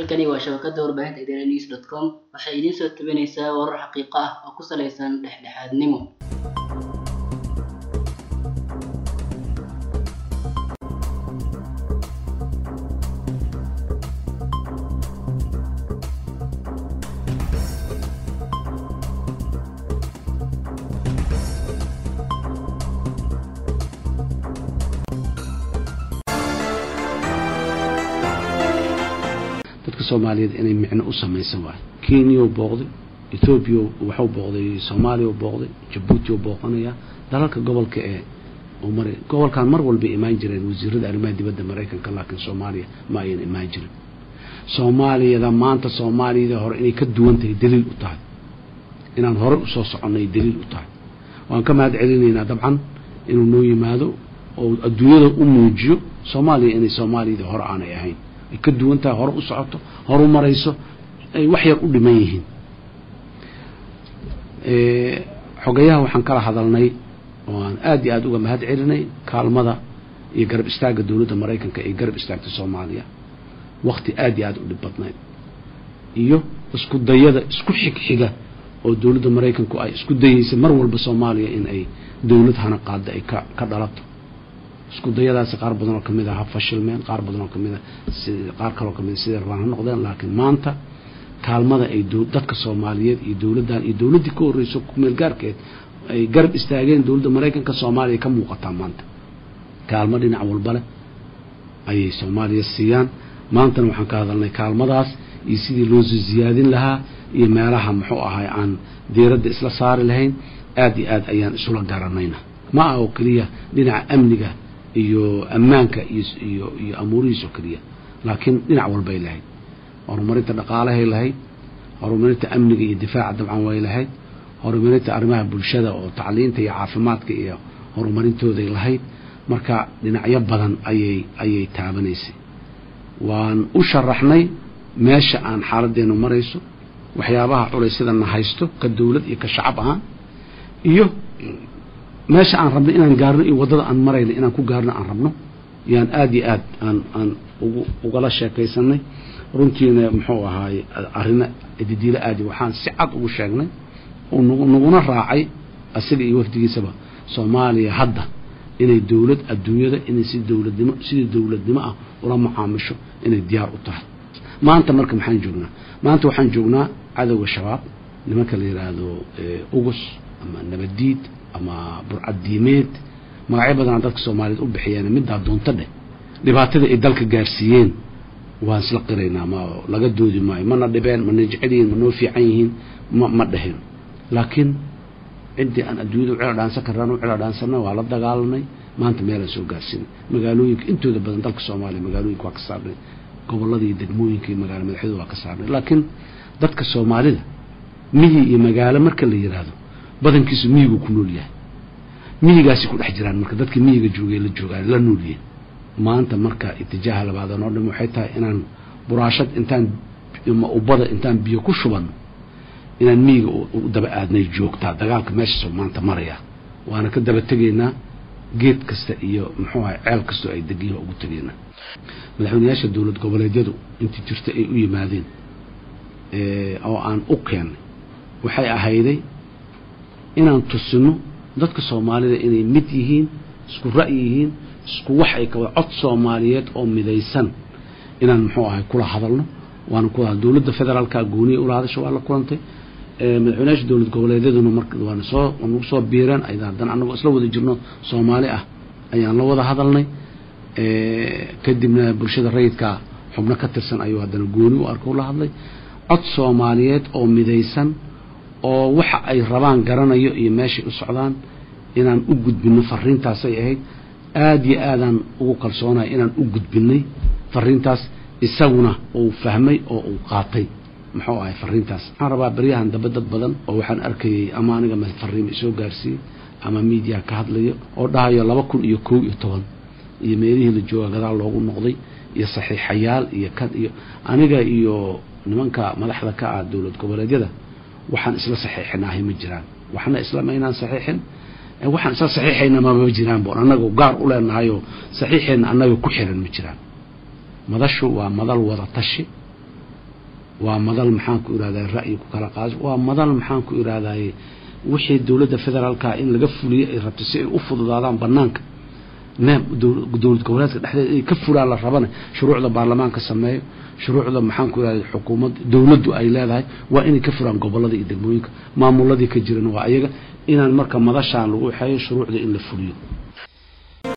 halkani waa shabakada warbaahinta idaaha news dot com waxay idiin soo tabinaysaa warar xaqiiqo ah oo ku saleysan dhexdhexaadnimo dadka soomaaliyeed inay micno u samaysan waayo kenya u booqday ethoobiya waxuu booqday soomaaliya u booqday jabuuti u booqanaya dalalka gobolka ee uu maray gobolkan mar walbay imaan jireen wasiirada arrimaha dibadda maraykanka laakiin soomaaliya ma ayan imaan jirin soomaaliyada maanta soomaaliyada hore inay ka duwan tahay daliil u tahay inaan hore usoo soconnay daliil u tahay waan ka mahad celinaynaa dabcan inuu noo yimaado oo adduunyada u muujiyo soomaaliya inay soomaaliyada hore aanay ahayn ay ka duwan tahay hore u socoto hore u marayso ay wax yar u dhiman yihiin xogayaha waxaan kala hadalnay oo aan aada iyo aada uga mahad celinay kaalmada iyo garab istaagga dowladda maraykanka ee garab istaagta soomaaliya wakti aada iyo aada u dhib badnayd iyo isku dayada isku xigxiga oo dowladda maraykanku ay isku dayeysay mar walba soomaaliya in ay dowlad hana qaada ay ka ka dhalato isku dayadaasi qaar badan oo kamid ah ha fashilmeen qaar badan oo kamid a qaar kaloo kamid sidai rabaan ha noqdeen laakiin maanta kaalmada ay dadka soomaaliyeed iyo dowladdan iyo dowladdii ka horreyso kumeel gaarkeed ay garab istaageen dowladda maraykanka soomaaliya ka muuqataa maanta kaalmo dhinac walba leh ayay soomaaliya siiyaan maantana waxaan ka hadalnay kaalmadaas iyo sidii loo soo ziyaadin lahaa iyo meelaha muxuu ahay aan diiradda isla saari lahayn aada iyo aad ayaan isula garanayna ma ah oo keliya dhinaca amniga iyo ammaanka iyo iyo amuurihiis oo keliya laakiin dhinac walbay lahayd horumarinta dhaqaalahay lahayd horumarinta amniga iyo difaaca dabcan way lahayd horumarinta arrimaha bulshada oo tacliinta iyo caafimaadka iyo horumarintooday lahayd marka dhinacyo badan ayay ayay taabanaysay waan u sharaxnay meesha aan xaaladdeenu marayso waxyaabaha culaysyadana haysto ka dowlad iyo ka shacab ahaan iyo meesha aan rabno inaan gaarno iyo waddada aan marayno inaan ku gaarno aan rabno yaan aada iyo aad aan aan ugu ugala sheekaysanay runtiina muxuu ahaaye arrino didiilo aadi waxaan si cad ugu sheegnay oo naguna raacay asiga iyo wafdigiisaba soomaaliya hadda inay dowlad adduunyada inay si dowladnimo sidii dowladnimo ah ula macaamisho inay diyaar u tahay maanta marka maxaan joognaa maanta waxaan joognaa cadowga shabaab nimanka la yidhaahdo ugus ama nabadiid ama burcaddiimeed magacyo badanaa dadka soomaaliyeed u bixiyeen middaa doonto dheh dhibaatada ay dalka gaarsiiyeen waan isla qiraynaa ma laga doodi maayo mana dhibeen mana jecel yihiin ma noo fiican yihiin ma ma dheheen laakiin ciddii aan adduunyada u cela dhaansan karraan u cela dhaansanna waa la dagaalanay maanta meelaan soo gaarsiinay magaalooyinka intooda badan dalka soomaaliya magaalooyinka waa ka saarnay gobollada iyo degmooyinka iyo magaalo madaxyadu waa ka saarnay laakiin dadka soomaalida miyi iyo magaalo marka la yidhaahdo badankiisu miyigu ku nool yahay miyigaasi ku dhex jiraan marka dadkii miyiga joogay la joogaan la noolyihin maanta marka itijaaha labaadan oo dham waxay tahay inaan buraashad intaan ubada intaan biyo ku shubanno inaan miyiga u daba aadnay joogtaa dagaalka meeshaasoo maanta maraya waana ka daba tegaynaa geed kasta iyo muxuu ahay ceel kastoo ay degiin ugu tegaynaa madaxweynayaasha dowlad goboleedyadu intii jirta ay u yimaadeen oo aan u keennay waxay ahayday inaan tusino dadka soomaalida inay mid yihiin isku ra'yi yihiin isku wax ay kaba cod soomaaliyeed oo midaysan inaan muxuu ahay kula hadalno waana kula dowladda federaalka gooniya ula hadasha waa la kulantay madaxweynayaasha dowlad goboleedyaduna mar waana soo nagu soo biireen ayda haddana anagoo isla wada jirno soomaali ah ayaan la wada hadalnay kadibna bulshada rayidka xubno ka tirsan ayuu haddana gooni u arka ula hadlay cod soomaaliyeed oo midaysan oo waxa ay rabaan garanayo iyo meeshay u socdaan inaan u gudbino fariintaasay ahayd aada iyo aadaan ugu kalsoonahay inaan u gudbinay fariintaas isaguna uu fahmay oo uu qaatay muxuu ahay fariintaas waxaan rabaa beryahan dambe dad badan oo waxaan arkayay ama aniga ma fariimo isoo gaarsiiyey ama miidiya ka hadlayo oo dhahayo laba kun iyo kow iyo toban iyo meelihii la jooga gadaal loogu noqday iyo saxiixayaal iyo kan iyo aniga iyo nimanka madaxda ka ah dowlad goboleedyada waxaan isla saxiixinahay ma jiraan waxna isla ma inaan saxiixin waxaan isla saxiixayna mama jiraan boon annaga gaar u leenahayoo saxiixeenna annaga ku xiran ma jiraan madashu waa madal wada tashi waa madal maxaan ku irahday ra'yi ku kala qaas waa madal maxaan ku irahdaye wixii dowladda federaalka in laga fuliyo ay rabtay si ay u fududaadaan banaanka neem dowlad goboleedka dhexdeeda inay ka fulaan la rabana shuruucda baarlamaanka sameeyo shuruucda maxaan ku irahday xukuumad dowladdu ay leedahay waa inay ka fulaan gobolada iyo degmooyinka maamuladii ka jirana waa ayaga inaan marka madashaan lagu xeeyo shuruucda in la fuliyo